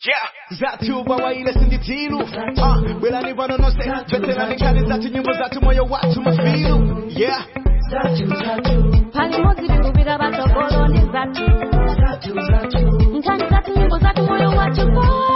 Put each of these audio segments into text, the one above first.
Yeah. Zatu bawaile sinditilu uh, Belani vano no se Veterani kali zatu nyimbo zatu moyo watu mafilu Yeah pali modzi tikupita patsogoloni zathu nkhani zathu nyimbo zathu moyo wathu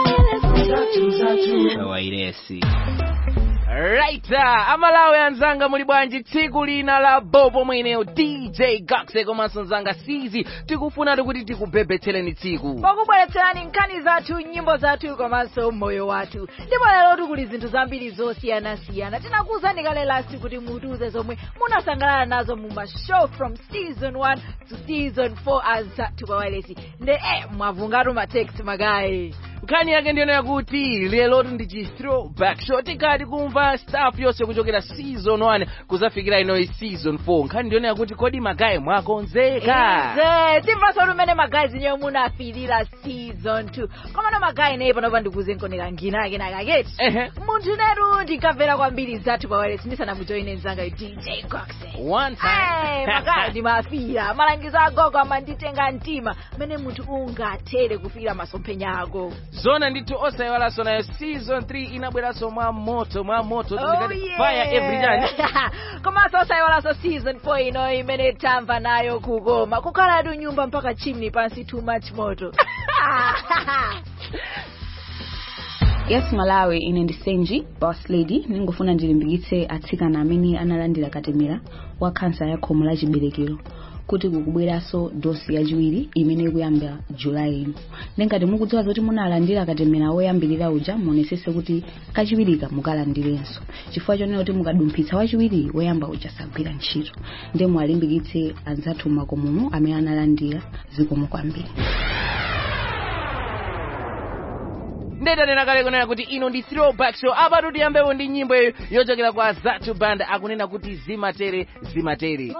wairesi right uh, amalawi anzanga muli bwanji tsiku lina la bobo mweneyo dj gaxe komanso nzanga sizi tikufunatu kuti tikubhebhetsereni tsiku pakubweretserani nkhani zathu nyimbo zathu komanso moyo wathu ndipo lero tikuli zinthu zambiri zosiyanasiyana tinakuwuzani kale last kuti mutiuze zomwe munasangalala nazo mu mashow from season 1 to season 4 azathu pawalesi nde eh mwavungatu matext magayi nkhani yake ndiyona yakuti lerotu ndi chi throwback show tikati kumva staff yonse kuchokera season 1 kuzafikira inoyi season 4 nkhani ndiyona yakuti kodi magayi mwakonzeka ize timvaso lumene magayi zinyewe munafirira season 2 komano magayi naye panopa ndikuze nkonera ngina ake nakaketi Ehe. munthu netu ndikamvera kwambiri zathu pawalesi ndisanamujoine mzanga dj coxe one Hey, time makaya ndimafira malangizo agogo amanditenga mtima mene munthu ungathere kufira masomphenya ako zona ndithu osayiwalanso nayo season 3 inabweranso mwa moto mwa moto Oh, tindikati yeah. fire every time komanso osayiwalanso season 4 ino imene tamva nayo kukoma kukhalatu nyumba mpaka chimney pansi too much moto yes malawi ine ndi senji boss lady ningofuna ndilimbikitse atsikana amene analandira katemera wa khansa ya khomo la chiberekero kuti kukubweranso dosi yachiwiri imene ikuyamba julayi ino ndengati mukudziwa zoti munalandira katemera woyambirira uja muonesese kuti kachiwirika mukalandirenso chifukwa chonena kuti mukadumphitsa wachiwiri woyamba uja sagwira ntchito nde muwalimbikitse anzathu makomomo amene analandira zikomo kwambiri ndetanena kale kunena kuti ino ndi throwback show apa tiyambepo ndi nyimbo iyo yochokera kwa zatu band akunena kuti zimatere zimatere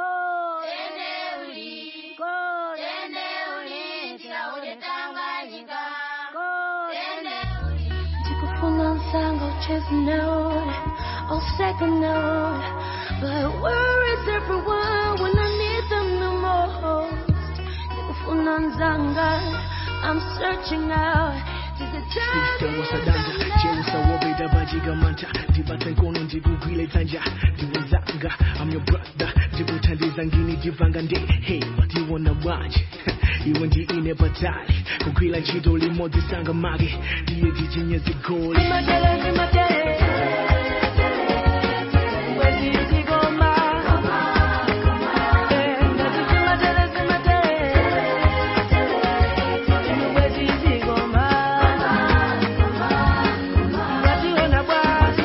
tikufuna nsanga ucheze note or second note but where is everyone when I need them the most tikufuna nzanga I'm searching out Is it time Kristo wasadanja cheusa wobeda bajigamanta ndibata nkono ndikugwile dzanja ndiwezanga I'm your brother ndikuthandiza ngini ndivanga nde hey watiwona bwanje iwe ndi ine patali kugwila ntchito limodzi sanga mage ndiye ndichinye zigoli Zimatele, zimatele. Wezi zigoma. Eh, ngati zimatele, zimatele. Wezi zigoma. Wationa bwa.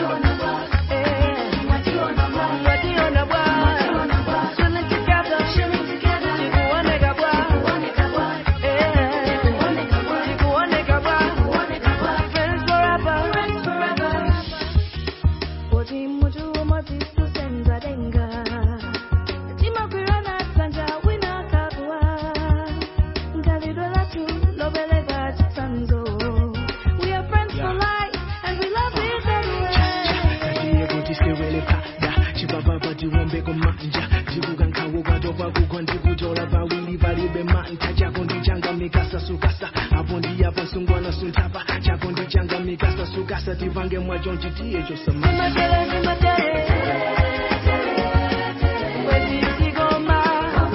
Eh, wationa bwa. Swimming together. Tikuoneka bwa. Eh, tikuoneka bwa. Friends forever. Oti mutu umodzi tusenza denga timakwirana dzanja wina kabwa ngalidwe lathu lobeleka chitsanzo we are friends for life and we love each other ndiye kuti sewele pada chipapapa tiwombe kumanja ndikukankhawo kwatopa kugwa ndikutola pawili palibe mantha chako ndichanga mikasa sukasa apo ndiyapa sungwana sunthapa chako ndichanga mikasa sukasa tipange mwacho ntitiye chosamasa zimatele zimatele wezi zigoma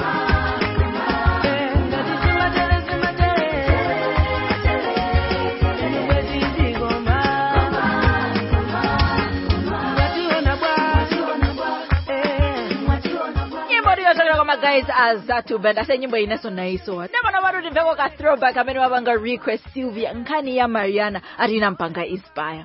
Eh, ngati zimatele zimatele wezi zigoma wationa bwa Eh, nyimbo ndiyochokera kwa magays azatu band ase nyimbo ineso naisowa ndapano patu timveko ka throwback amene wapanga request sylvia nkhani ya mariana atina mpanga inspire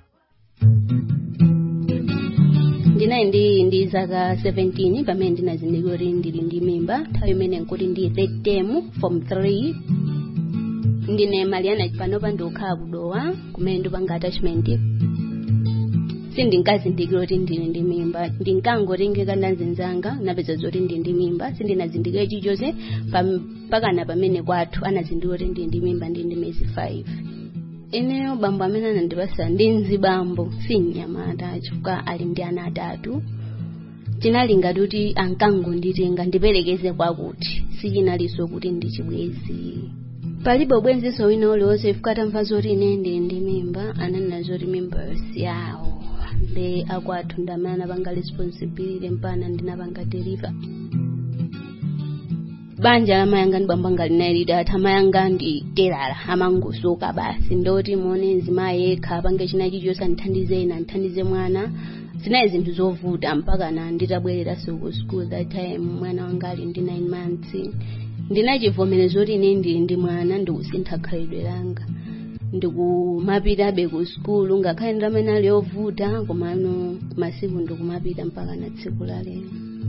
ndinayi ndi ndi zaka 17 pamene ndinazindikira kuti ndili ndi mimba nthawi imene nkuti ndi third term form 3 ndine mariana panopa ndikukhala kudowa kumene ndipanga attachment sindinkazindikira kuti ndili ndi mimba ndinkangotengeka ndanzinzanga napeza zoti ndili ndi mimba sindinazindikire chilichonse pam- pakana pamene kwathu anazindikira kuti ndili ndi mimba ndili ndi miyezi 5 ineyo bambo amene anandipasa ndi mzibambo si mnyamata chifukwa ali ndi ana atatu tinalingati kuti ankangonditenga ndiperekeze kwakuti sichinaliso kuti ndichibwezi palibe ubwenziso wina uliwonse ifika atamva zoti ine ndili ndi mimba ananena zoti mimba yawo le akwathu ndamene anapanga responsibility mpana ndinapanga deliver banja la mayanga ndi bwamba ngalinalidi atha mayanga ndi terala amangosoka basi ndoti muone mzimayi yekha apange china chilichonse andithandize ina andithandize mwana zinayi zinthu zovuta mpaka na nditabwereranso ku school that time mwana wanga ali ndi 9 months ndinachivomereza kuti ine ndili ndi mwana ndikusintha khalidwe langa ndikumapitabe ku skulu ngakhale ndi amene ali ovuta komano masiku ndikumapita mpaka na tsiku la lero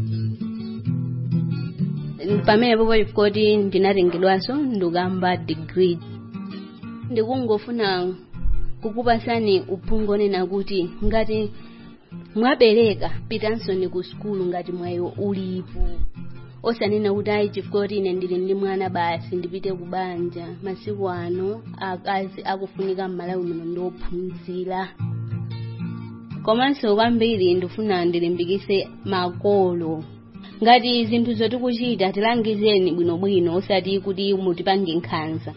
pamene popo chifukoti ndinatengedwanso ndikamba degree ndikungofuna kukupasani uphungu onena kuti ngati mwabereka pitansoni ku skulu ngati mwayo ulipo osanena kuti ayi chifukoti ine ndili ndi mwana basi ndipite ku banja masiku ano akazi akufunika m'malawi muno ndiophunzira komanso kwambiri ndifuna ndilimbikise makolo ngati zinthu zotikuchita tilangizeni bwinobwino osati kuti mutipange nkhanza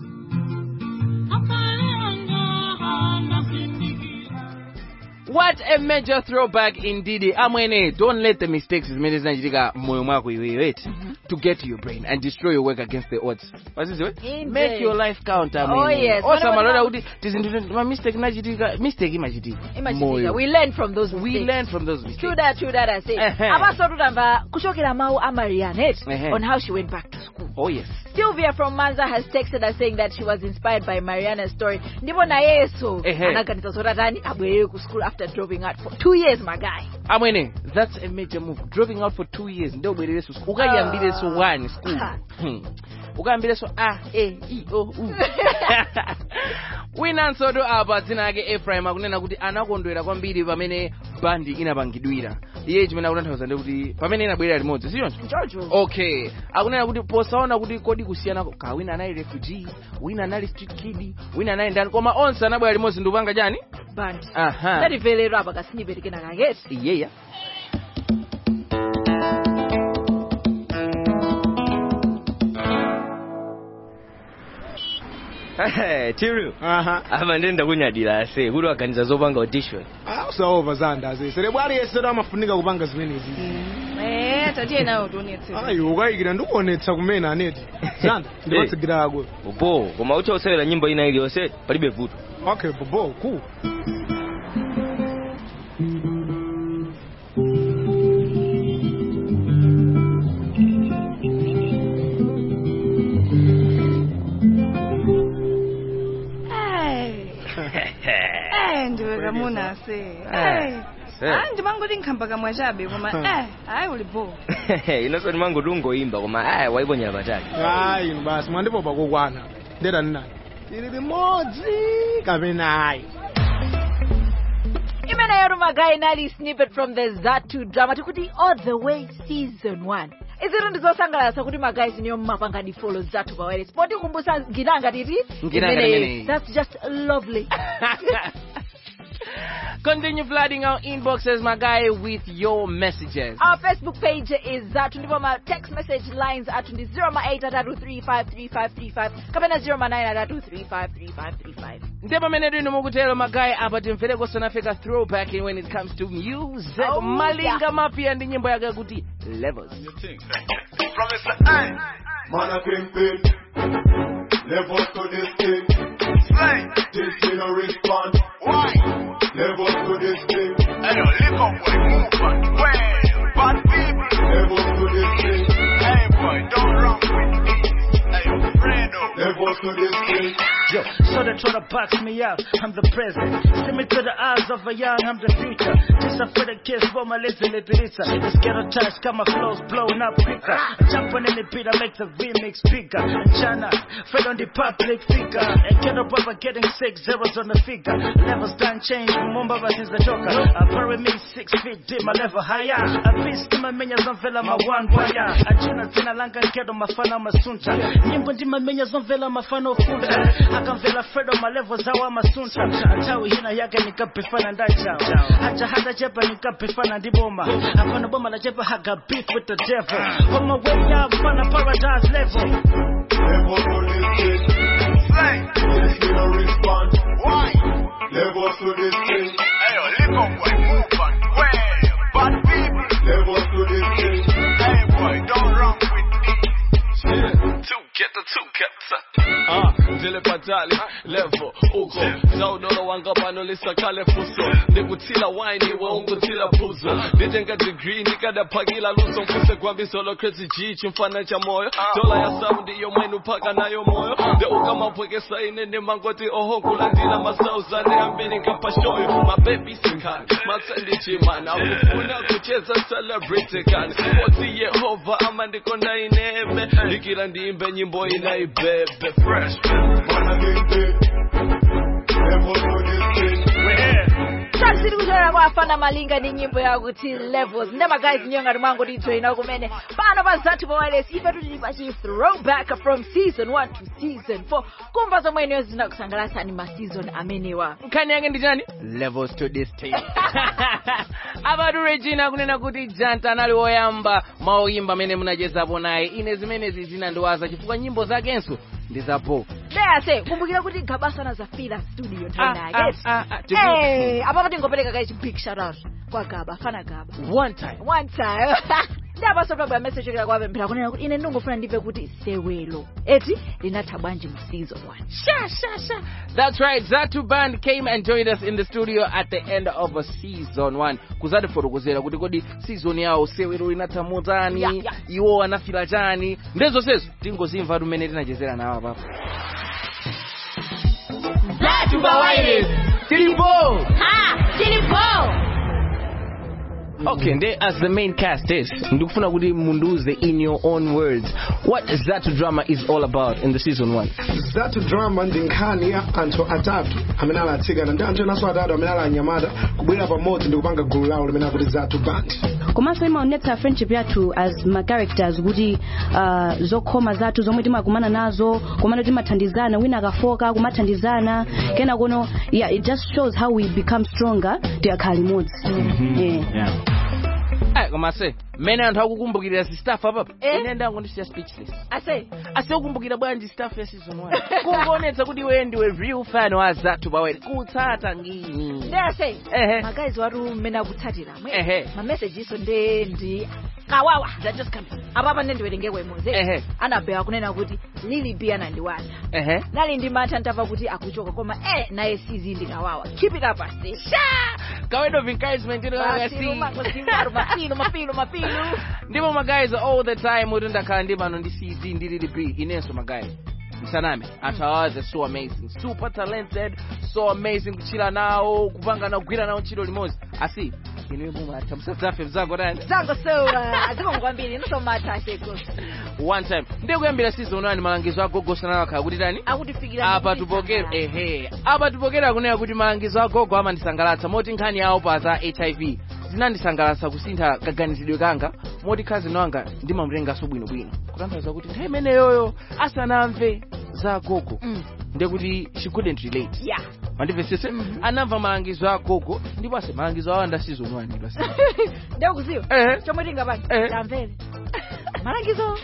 What a major throwback indeed. Amwene, don't let the mistakes zimene zinachitika moyo mwako iweyo eti to get to your brain and destroy your work against the odds. Wazizwe? Indeed. Make your life count amwene. Oh, yes. Osamalora kuti tizinthu ma mistake inachitika, mistake imachitika. imachitika Moyo. we learn from those We mistakes. learn from those mistakes. true that true that i say Ehe. apaso tutamba kuchokera mawu a marianet Ehe. on how she went back to school Oh yes. Sylvia from Manza has texted us saying that she was inspired by Mariana's story. Ndipo na yeso Ehe. anaganiza zotatani abwerere ku school after dropping out for two years my guy. amwene that's a major move dropping out for two years ndio ubwerereso school ukayambireso one school Ah. Hmm. ukayambireso a e i o u winansoto apa dzina ake ephraim akunena kuti anakondwera kwambiri pamene bandi inapangidwira iye chimene akutanthauza ndi kuti pamene inabwerera limodzi sichoncho Jojo. okay akunena kuti posaona kuti kodi kusiyana ka wina anali refugee wina anali street kid wina anali ndani koma onse anabwera limodzi ndikupanga chani Band. aha Ndativelero apa kasinipereke nakangeti. iyeya tiru aha apa ndenda kunyadira ase kuti waganiza zopanga audition Ah, usaova zandazi serebu aliyense amafunika kupanga zimenezi Eh, tatiye nayo tionetse. ayi ukayikira ndikuonetsa kumene aneti zanda ndiwatsigirako ako upo koma ucha usewera nyimbo ina iliyonse palibe vuto okay bobo cool Eh, ndiwe kamuna ase. Eh, Eh. se. Ah, ndimangoti nkhamba kamwe chabe koma eh, hayi uli bo. inonso ndimango tungoimba koma aya waiponyera patali ayi inu basi mwandipopa kokwana ndeta ndinani ili limodzi kapena ayi imeneyo rumagayi inali snippet from the zatu drama tikuti all the way season 1 izitu ndizosangalatsa kuti magayi ziniyo mmapanga ndi follow zathu pa wireless potikumbusa nginanga titi Nginanga imeneyi. imeneyi. that's just lovely Continue flooding our inboxes, my guy, with your messages. Our Facebook page is Zatu ndipo ma text message lines atu ndi 0833533535 kapena 0933353535. ndipo pamene tino mukutero magayi apa timvereko sanafika throwback when it comes to music Oh, malinga yeah. mapya ndi nyimbo yake kuti levels Man a pimpin', levels to this thing. This thing a respond. Why? Levels to this thing. Hey, yo, lick up, boy, move on. Well, bad people. Levels to this thing. Hey, boy, don't run with me. Hey, yo, Fredo. Levels to this thing. Yo, so they try to box me out. I'm the present. See me to the eyes of a young, I'm the future. Just a for the kids, for my little pizza. This ghetto touch, got my flows blowing up quicker. Jumping in the beat, I make the remix bigger. And China, Fred on the public figure. And get up over getting six zeros on the figure. Levels done change, Mumba since the joker. I bury me six feet deep, my level higher. I beast my minions on vela, my one wire. I tuna tena langa nkedo mafana masunta. Nyimbo ndi mamenya zomvela mafana ofunta. akamvela fredo malevo zawa masunta atawi hina yake nikapifana ndachao acha hata chepa nikapifana ndiboma apana boma la chepa haga beef with the devil on my way up on a paradise level Level to this thing. Yes, we no respond. Why? Level to this thing. Hey, yo, lick up, boy, move on. Well, bad people. Level to this thing. Hey, boy, don't run with me. Two get the two kepsa. Ah, ndile patali level uko zaudolo wanga pano lisakale fuso ndikuthila wine iwe unguthila phuzo nditenga degree nikadaphakila luso mfuse kwambi solo crazy g chimfana cha moyo dola ya sound iyo mwenu phaka nayo moyo nde ukamapwekesa ine nemangoti oho kulandila masauzane ambili nkapashoyo mabebi sikhani matsendi chimana akufuna kucheza celebrity kani oti yehova ama ndikona inebe ndikila ndiimbe nyimbo inaibebe fresh tasiri kuchokera kwa afana malinga ndi nyimbo yakuti levels ndema guys nyo ngati mwangu titsoina kumene pano pa zathu pa wireless ife tuli pachi throwback from season 1 to season 4 kumva zomwe ineyo zinakusangalatsani ma season amenewa nkhani yake ndi chani levels to this thing apatu regina kunena kuti janta anali woyamba maoyimba amene munachezapo naye ine zimenezi zinandiwaza chifukwa nyimbo zakenso ndi zapo deyase kumbukira kuti gabasana zafira studio nthawi Ah, yake ah, ah, ah, Eh, apapo tingopereka kachi big shout out kwa gaba fana gaba one time one time ndi apaso tabwa message chokera kwa pemphera kunena kuti ine ndingofuna ndive kuti sewelo eti linatha bwanji mu season 1 sha sha sha That's right, Zatu Band came and joined us in the studio at the end of a season one. kuzatifotokozera kuti kodi season yawo sewero linatha motani Yeah, yeah. iwo anafila chani ndezonsezo tingozimva tumene tinachezera nawo apapo Zatu pa wireless. tilipo Ha, tilipo. okay nde as the main cast is ndikufuna kuti mundiuze in your own words what zatu drama is all about in the season one zatu drama ndi nkhani ya anthu atatu amene ali atsikana ndi anthu enanso atatu amene ali anyamata kubwera pamodzi ndi kupanga gulu lawo limene akuti zatu band komanso imaonetsa friendship yathu as ma characters kuti uh, zokhoma zathu zomwe timakumana nazo komano timathandizana wina akafoka kumathandizana kena kono yeah it just shows how we become stronger tikakhala limodzi yeah. Eh, koma se mmene anthu akukumbukirira si staff apapa ine ndango ndisiya speechless ase ase ukumbukira bwanji staff ya season 1 kungoonetsa kuti iwe ndiwe real fan wa zathu pawere kutsata ngini ndeyase Ehe. magazi watu mmene akutsatira Ehe. mamesejiso nde ndi kawawa that just come apapa nde ndiwerengeko imodzi Ehe. anabewa kunena kuti lili b anandiwaza ehe nali ndi mantha ntamva kuti akuchoka koma eh naye sizi ndi kawawa keep it up ase ka word of encouragement ino Mafilu, mafilu, mafilu mafilu mafilu ndipo magayizi all the time kuti ndakhala ndi pano ndi cz ndi lili b inenso magayizi msaname anthu awaze so amazing super talented so amazing kuchila nawo kupanga nawo kugwira nawo ntchito limodzi asi inuwe mumatha musadzafe mzako tani zango sowa aziko kwambiri inosomatha aseko one time ndiye kuyambira season 1 malangizo agogosa nawo akhala kuti tani akutifikira apa tupokera ehe apa tupokera kunena kuti malangizo agogo amandisangalatsa moti nkhani yawo pa za hiv zinandisangalatsa kusintha kaganizidwe kanga moti khazi wanga ndimamutenganso bwinobwino kutanthauza kuti nthawi imeneyoyo asanamve za agogo ndiye kuti she couldn't relate yeah mandimvetsese anamva malangizo a agogo ndipo ase malangizo awo anda season 1 ndasi ndekuziwa Ehe. chomwe tingapanga Ehe. tamvere malangizo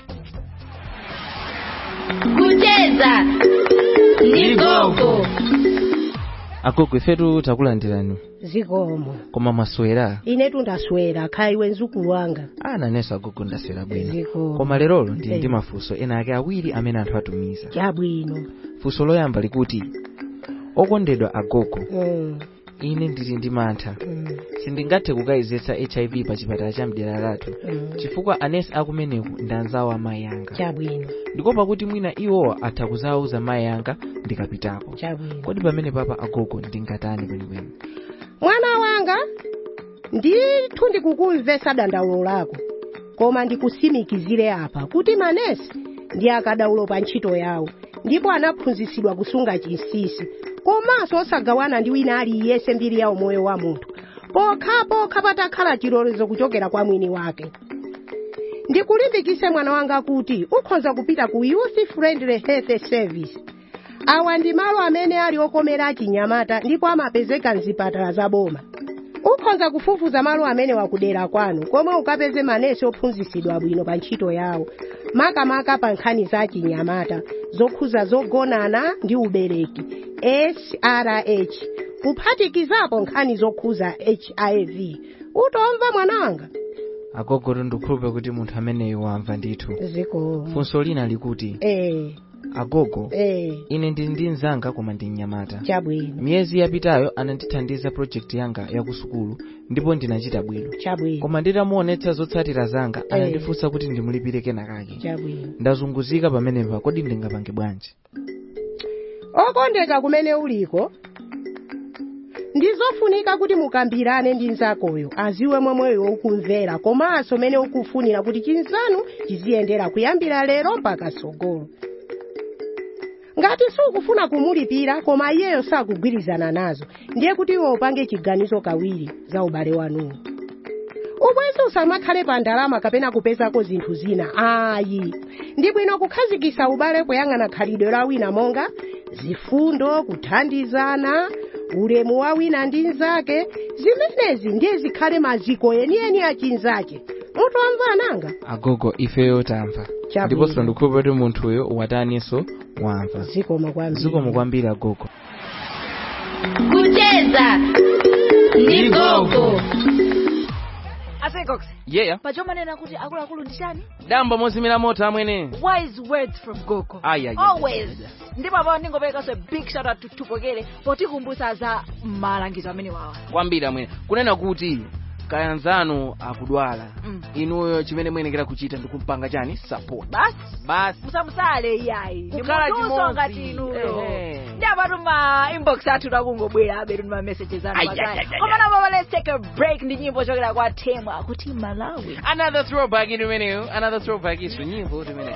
Kucheza. Ndi gogo. agogo ifetu takulandirani zikomo koma maswera ine tundaswera kha iwe mzukulu wanga ananenso agogo ndaswera bwino Zikomo. koma lerolo ndili Eh. ndi mafunso ena ake awiri amene anthu atumiza chabwino funso loyamba likuti okondedwa agogo Mm, ine ndili ndi mantha mm, sindingathe kukayizetsa hiv pa chipatala cha mdera lathu mm. chifukwa anesi akumeneku ndi anzawo amayi anga chabwino ndikopa kuti mwina iwowa atha kuzawuza mayi anga ndikapitako chabwino kodi pamene papa agogo ndingatani kwenikweni mwana wanga ndithu ndikukumvetsa dandaulo lako koma ndikusimikizire apa kuti manesi ndi akadaulo pa ntchito yawo ndipo anaphunzitsidwa kusunga chinsinsi komanso osagawana ndi wina aliyense mbiri yawo moyo wa munthu pokhapokha patakhala chilolezo kuchokera kwa mwini wake ndikulimbikitse mwana wanga kuti ukhoza kupita ku youth friendly health service awa ndi malo amene ali okomera achinyamata ndipo amapezeka mzipatala za boma ukhoza kufufuza malo amene wakudera kwanu komwe ukapeze manesi ophunzitsidwa bwino pa ntchito yawo makamaka pa nkhani za chinyamata zokhuza zogonana ndi ubereki srh kuphatikizapo nkhani zokhuza hiv utomva mwananga agogo ndikhulupe kuti munthu ameneyo wamva ndithu ziko funso lina likuti eh agogo eh ine ndili ndi mnzanga koma ndi mnyamata chabwino miyezi yapitayo anandithandiza project yanga ya ku sukulu ndipo ndinachita bwino chabwino koma nditamuonetsa zotsatira zanga Eh. anandifunsa kuti ndimulipire kenakake chabwino ndazunguzika pamenepa kodi ndingapange bwanji okondeka kumene uliko ndizofunika kuti mukambirane ndi nzakoyo aziwe momweyo ukumvera komanso mene ukufunira kuti chinzanu chiziyendera kuyambira lero mpaka tsogolo ngati sukufuna kumulipira koma iyeyo sakugwirizana nazo ndiye kuti iwe upange chiganizo kawiri za ubale wanuwo ubwenzi usamakhale pa ndalama kapena kupezako zinthu zina ayi ndi bwino kukhazikisa ubale poyang'ana khalidwe la wina monga zifundo kuthandizana ulemu wa wina ndi mnzake zimenezi ndiye zikhale maziko enieni a chinzake mutomva ananga agogo ifeyo tamva Chabwino. ndiponso ndikhulupe kuti munthuyo wataninso wamva zikomo kwambiri zikomo kwambiri agogo kucheza ni gogo asegox yeya pachomanena kuti akuluakulu ndi chani damba mozimira moto amwene wise words from gogo Ai, ai, ai. always ndipo apapo ndingoperekanso a big shout out to tupokele potikumbusa za malangizo amene wawa kwambiri amwene kunena kuti kayanzanu akudwala Mm. inuyo chimene muyenekera kuchita ndikumpanga chani support basi basi musamusale iyayi Kukhala ndimutunso chimodzi. ngati inuyo Ehe. ndi apatu ma inbox athu takungobwera abetu ndi ma messages anu Ai, ai, patali ai, ai, koma napo let's take a break ndi nyimbo chokera kwa temwa akuti malawi another throwback in imeneyo another throwback isu nyimbo timene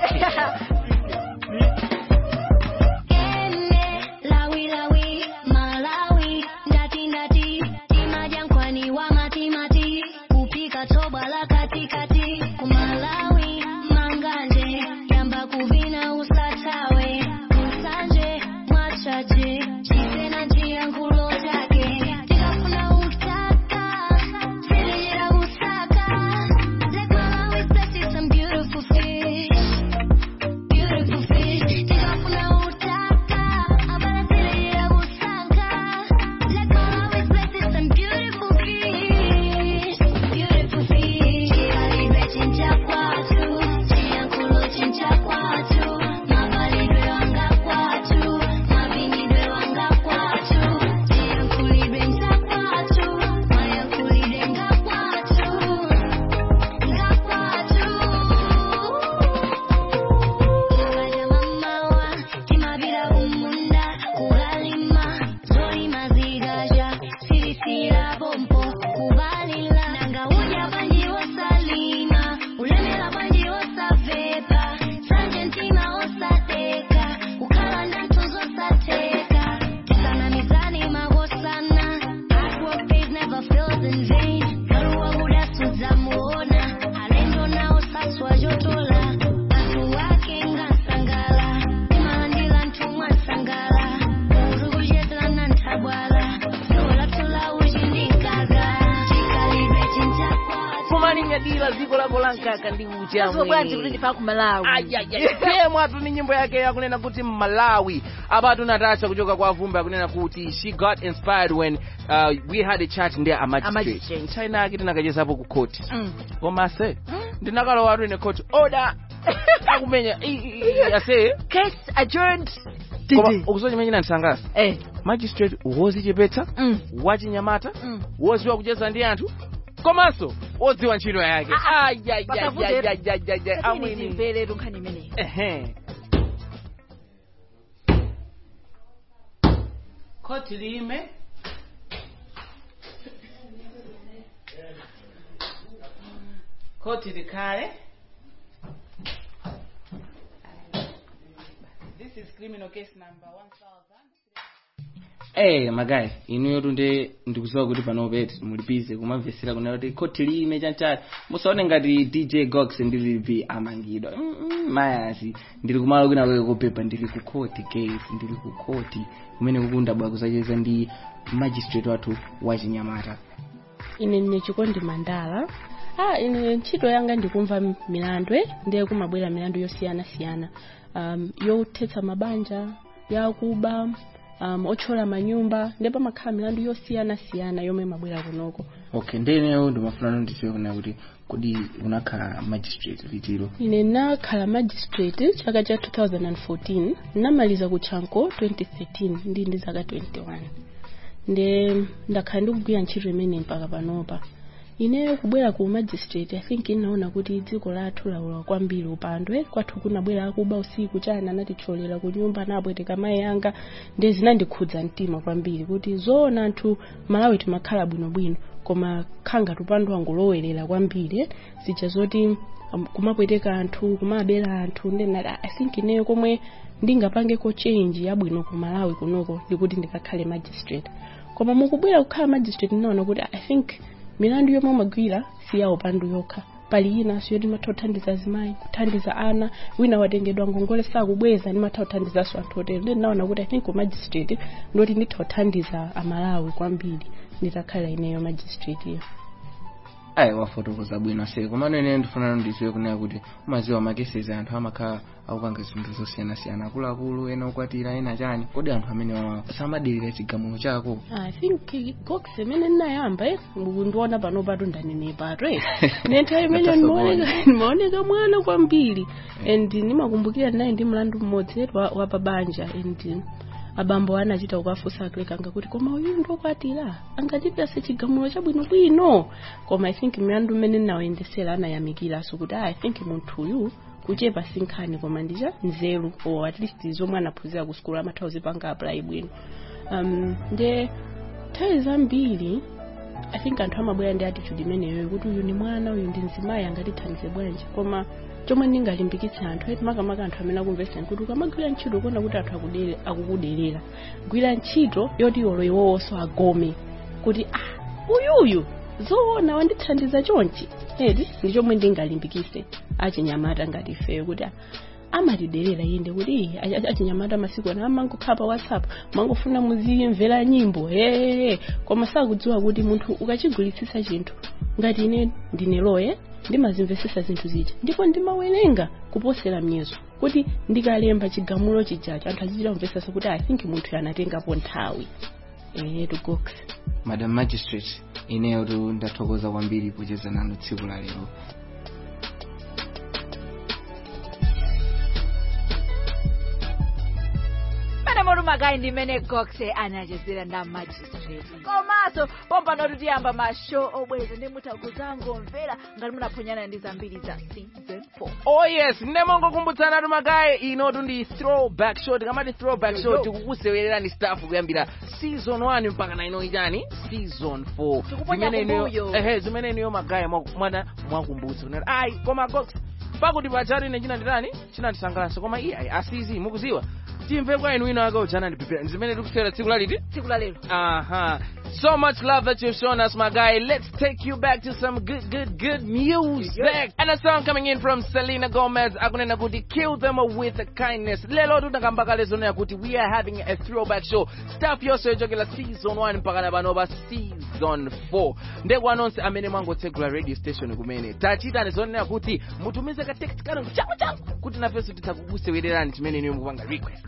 Lawi lawi, Malawi, ndati ndati, timajankwani wa matimati, kupika toba la katikati, Malawi, manganje, yamba kuvina usatawe, usanje, mwachaje, chisena njia nkulo chake, tikafuna utaka, silejera usaka, like Malawi, especially some beautiful fish. Beautiful fish, tikafuna utaka, abala silejera usaka, like Malawi, especially some beautiful fish. Beautiful fish, chikalidwe chincha kwatu, chiyankhulo chincha kwatu, mavalidwe wanga kwatu, mavinidwe wanga kwatu, chiyankhulidwe ncha kwatu, mayankhulidwe nga kwatu, nga kwatu. Kaja mamawa, timabira umunda, kugalima, zolima zigaja, sirisira bompo, kubalila, nanga uja banji osalima, ulemela banji osavepa, sanje ntima osateka, ukala nantuzo osateka, kisana mizani magosana, hard work pays never fails in vain, galuwa udasuza muona, alendo nao saswa jotola, Bantu wake ngasangala, imalandila ntumwa sangala, urukujetela nantabwala, sola tula ujindikaga, chikalidwe chincha kumalinyadila dziko lako lankaka ndi uchi Yazo bwanji kuti ndifaka ku Malawi. temwatu ni nyimbo yake yakunena kuti malawi apatu natasha kuchoka kwa vumbi akunena kuti she got inspired when uh, we had a chat ndi a magistrate magistrate. china yake tinakachezapo ku court Mm. koma ase ndinakalowatu ine court order akumenya i- i- i- ase case adjourned koma ukusowa chimene chinandisangalatsa eh magistrate wozichepetsa mm. wachinyamata Mm. woziwa kucheza ndi anthu komanso wodziwa ntchito yake Pakavute- amwini ndimvere tunkhani imeneyi ehe koti lime koti likhale this is criminal case number 1000 Eh magayi inuyo tunde ndikuziwa kuti panope mulipize kumamvesera kunena kuti koti lime chanchali musaone ngati dj gox ndilipi amangidwa Mm, mm, mayasi ndili kumalo kwina kwake kupepa ndili ku koti case ndili ku koti kumene kukundabwa kusacheza ndi magistrate wathu wachinyamata ine ndine chikondi mandala ah ine ntchito yanga ndikumva m- milandu eh, ndiye kumabwera milandu yosiyanasiyana um, yothetsa mabanja yakuba um, otchola manyumba ndipo pamakhala milandu yosiyanasiyana yomwe imabwera kunoko okay ndeneyo ndimafuna ndidziwe kuna kuti kodi unakhala magistrate litiro ine nakhala magistrate chaka cha 2014 namaliza kuchanko 2013 ndi ndi zaka 21 nde ndakhala ndikugwira ntchito imene mpaka panopa ine kubwera ku magistrate i think inaona kuti dziko lathu laula kwambiri upandwe kwathu kunabwera akuba usiku chana anatitcholera ku nyumba napweteka mayi anga nde zinandikhudza mtima kwambiri kuti zoona anthu malawi timakhala bwinobwino koma khanga tupandwa ngolowerera kwambiri eh, zija zoti um, kumapweteka anthu kumabera anthu ndenati i think ineyo komwe ndingapangeko change yabwino ku malawi kunoko ndikuti ndikakhale magistrate koma mukubwera kukhala magistrate ndinaona kuti i think milandu yomwe umagwira si ya upandu yokha pali inanso yoti matha kuthandiza azimayi kuthandiza ana wina watengedwa ngongole sakubweza ndimatha kuthandizanso anthu otero ndi ndinaona kuti i think ku magistrate ndoti nditha kuthandiza amalawi kwambiri nditakhala ineyo magistrate iyo ayi wafotokoza bwino se komano ine ndifuna ndidziwe kunena kuti umaziwa makesezi anthu amakhala akupanga zinthu zosiyanasiyana akuluakulu ena okwatira ena chani kodi anthu amene wawa samadelera chigamulo chako i think gox imene ndinayamba eh, ndiona pano pato ndanenepato eh. nenthawi imene ndimaoneka ndimaoneka mwana kwambiri and ndimakumbukira ndinayi ndi mlandu mmodzi eh, wa wa pabanja and abambo anachita kukafunsa akulekanga kuti koma uyu ndokwatira angachitase chigamulo chabwinobwino koma i think milandu imene ndinawayendesera anayamikiranso kuti ah, i think munthu uyu kuchepa sinkhani koma ndicha nzeru or at least zomwe anaphunzira ku skulu amatha kuzipanga apply bwino um, nde nthawi zambiri i think anthu amabwera ndi attitude imeneyo kuti uyu ni mwana uyu ndi mzimayi angatithandize bwanji koma chomwe ndingalimbikitse anthu eti makamaka anthu amene akumvesani kuti ukamagwira ntchito kuona kuti anthu akudere- akukuderera gwira ntchito yoti iwolo iwowonso agome kuti ah uyuyu zoona wandithandiza chonchi eti ndi chomwe ndingalimbikitse achinyamata ngati ifeyo kuti ah, amatiderera inde kuti "Ii, achi- achinyamata masiku ano amangokhala pa whatsapp mangofuna muzimvera nyimbo hehehe koma sakudziwa kuti munthu ukachigwiritsitsa chinthu ngati ine ndine loye ndimazimvesesa zinthu zija ndipo ndimawerenga kuposera myezo kuti ndikalemba chigamulo chijacho anthu azichita kumvesesa kuti i think munthu anatengapo nthawi etu gox madam magistrate ineyo tu ndathokoza kwambiri kucheza nanu tsiku la lero mene moti magayi ndi mene gox anachezera nda magistrate komanso pompano tiyamba mashow obweza ndi mutaguzangomvera ngati munaphonyana ndi zambiri za season 4 oh yes ndinemongokumbutsana tu magayi inotu ndi throwback show tikamati throwback show tikukusewererani staff kuyambira season 1 mpaka na ino ichani season 4 Tikuponya Zimene iniyo- kumbuyo. ehe zimene iniyo magayi mwaku- mwana mwakumbutsa kunati ayi koma gox pakuti pachatu ine china nditani chinandisangalatsa koma iye ayi asizi mukuziwa timve kwa inu wina wake ujana ndipepera zimene tikusewera tsiku laliti tsiku la lero uh-huh so much love that you've shown us my guy let's take you back to some good good good music and a song coming in from selena gomez akunena kuti kill them with kindness lelo tutakambaka lezonena kuti we are having a throwback show staff yonse yochokera season 1 mpaka na pano pa season 4 ndekwa nonse amene mwangotsegula radio station kumene tachitani zonena kuti mutumize ka text kanu changu changu kuti nafenso tithakukusewererani chimene niyo mukupanga request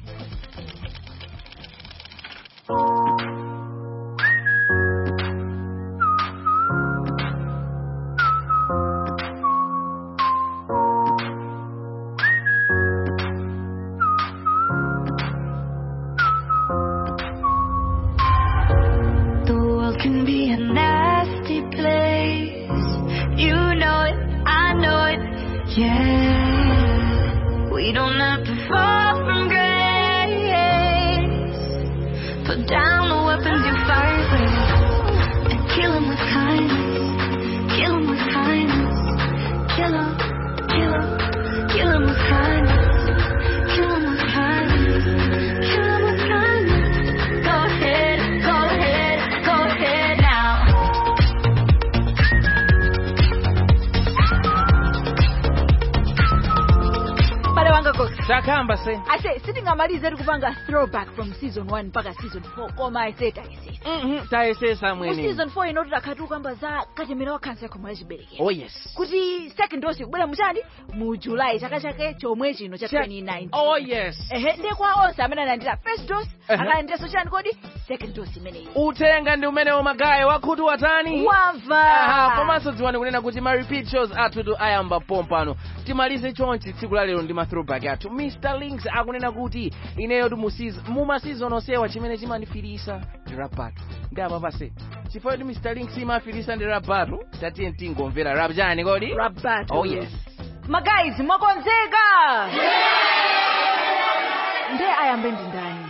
The world can be a nasty place. You know it, I know it, yeah. We don't have to fall from grace. Put down the weapons you fight with and kill 'em with kindness. Kill 'em with kindness. Kill 'em, kill 'em, kill 'em with kindness. Kill 'em with kindness. Kill 'em with kindness. Go ahead, go ahead, go ahead now. pale wanga gox Chaka yamba se ase sitingamalize tikupanga throwback from season 1 mpaka season 4 koma ase tayesesa tayesesa mu mwene season 4 ino tidakhatu kamba za katemera wa kansa yakhomo la chiberekero oh yes kuti second dose kubwera muchani mu july chaka chake chomwe chino cha 2019 oh yes ehe ndiye kwa onse amene analandira first dose Ehe. akalandiranso chani kodi second dose imeneyi utenga ndi umenewo magayi wakhutu watani wamva Aha, komanso dziwani kunena kuti ma repeat shows athu ayamba pompano timalize chonchi tsiku la lero ndi ma throwback athu mr links akunena kuti ineyo ti mu masizon onsewa chimene chimandifirisa ndi rap battle ndi apa pase chifukwa kuti mr links imafirisa ndi rap battle tatiye tingomvera rap chani kodi rap battle oh yes magayiz mwakonzeka ndiye ayambe ndi ndani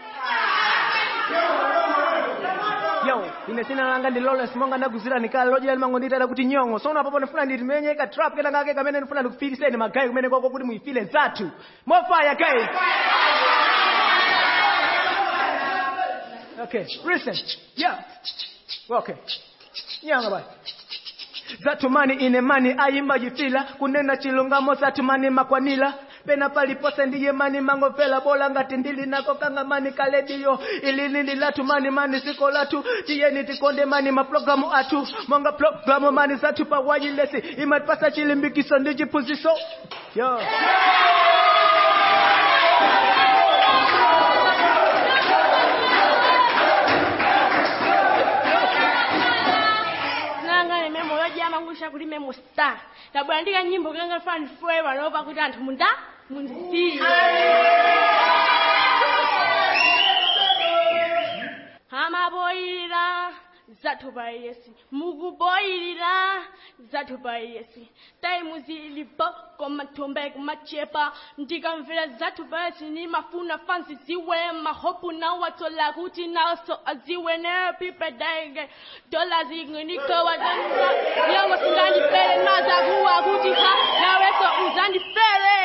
yo ine sina langa ndi lawrence monga ndaguzira nikale lojera limango nditala kuti nyongo so unapapo ndifuna nditimenye ka trap kena kake kamene ndifuna ndikufiriseni magayi kumene kwako kuti muifile zathu mofaya guys okay listen yeah okay nyanga basi zatumani ine mani ayimba jifila kunena chilungamo zatumani makwanila pena palipose ndiye mani mangopela bola ngati ndili nako kanga mani kalediyo ili nili latu mani mani siko latu tiyeni tikonde mani maprogramu atu monga programu mani zatu pa wajilesi imatipasa chilimbikiso ndi chiphunziso yo nanga ne memo yojama ngusha kuli memo star tabwandika nyimbo kanga fan forever lopa kuti anthu munda mundiziye amaboyilira zathu pa yesi mukuboyilira zathu pa yesi taimu zilipo komathumbe kumachepa ndikamvera zathu pa yesi nimafuna fansi ziwe mahopu nawatsola kuti naso aziwe nepipedaige dola zinginikowa zanza nyongo singandipele nazakuwa kuti ha naweso uzandipele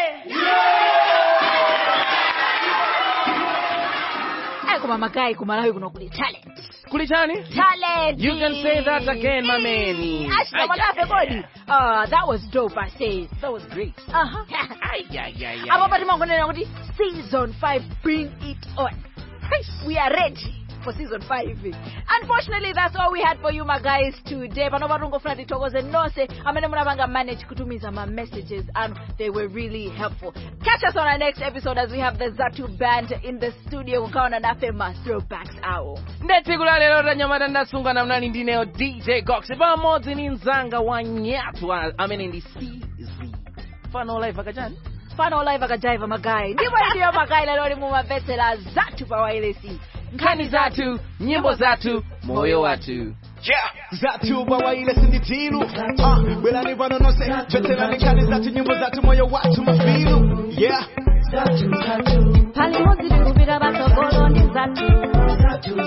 ayi koma magayi kumalawi kuno kuli talent kuli chani talent You can say that again, my man. ashina madafe kodi uh, that was dope i say that was great uh-huh. apo patimangonena kuti season 5 bring it on we are ready for season 5 unfortunately that's all we had for you my guys today panova tungofuna tithokoze nonse amene munapanga manage kutumiza ma messages and they were really helpful catch us on our next episode as we have the zatu band in the studio kukaona nafe ma throwbacks awo nde tsiku la lero tanyamata ndasungana mnali ndineyo dj gox pamodzi ni mzanga wa nyatu a- amene ndi cz fano live akachani fano live akajaiva magayi ndipo ndiyo magayi lero limumamvetsera zathu pa wailesi nkhani zathu nyimbo zathu moyo wathu Yeah. Zatu bawaile sinditilu ah, Belani vano nose Veterani kani zatu nyimbo zatu moyo watu mafilu Yeah palimodzi tikupita patsogolo ndi zathu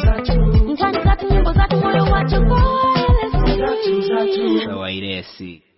nkhani zathu nyimbo zathu moyo wathu kwa LSD. wairesi